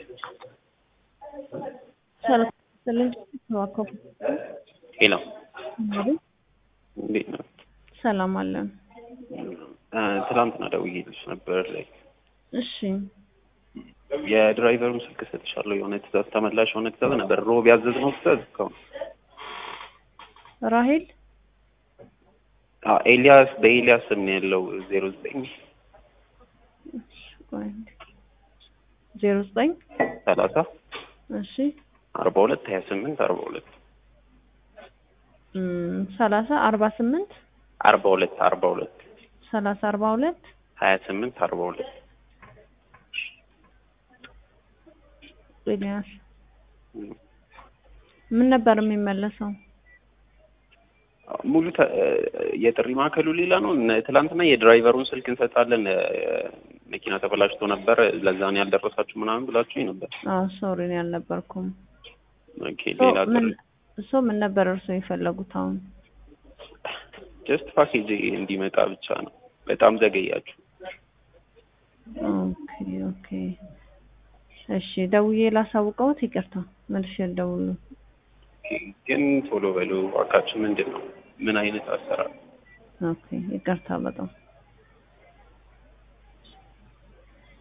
ሰላም ስልኝ ተዋከቡ ሄሎ አይደል? እንዴት ነው? ሰላም አለን። እ፣ ትናንትና ደውዬልሽ ነበር ላይ እሺ የድራይቨሩን ስልክ ሰጥሻለሁ። የሆነ ትእዛዝ ተመላሽ የሆነ ትእዛዝ ነበር ሮብ ያዘዝነው ትእዛዝ እስካሁን ራሄል አ ኤልያስ በኤልያስ ስም ነው ያለው ዜሮ ዘጠኝ ዜሮ ዘጠኝ ሰላሳ እሺ አርባ ሁለት ሀያ ስምንት አርባ ሁለት እም፣ ሰላሳ አርባ ስምንት አርባ ሁለት አርባ ሁለት ሰላሳ አርባ ሁለት ሀያ ስምንት አርባ ሁለት ኤልያስ ምን ነበር የሚመለሰው? ሙሉ ተ- የጥሪ ማዕከሉ ሌላ ነው። እነ ትላንትና የድራይቨሩን ስልክ እንሰጣለን እ፣ መኪና ተበላሽቶ ነበር ለዛ ነው ያልደረሳችሁ ምናምን ብላችሁኝ ነበር። አዎ ሶሪ እኔ አልነበርኩም። ኦኬ ሌላ ምን ጥሪ እሱ ምን ነበር እርሶ የፈለጉት አሁን? ጀስት ፓኬጅ እንዲመጣ ብቻ ነው። በጣም ዘገያችሁ። ኦኬ ኦኬ እሺ ደውዬ ላሳውቀውት ይቅርታ መልሼ ልደውል ኦኬ፣ ግን ቶሎ በሉ እባካችሁ። ምንድን ነው ምን አይነት አሰራር ኦኬ ይቅርታ በጣም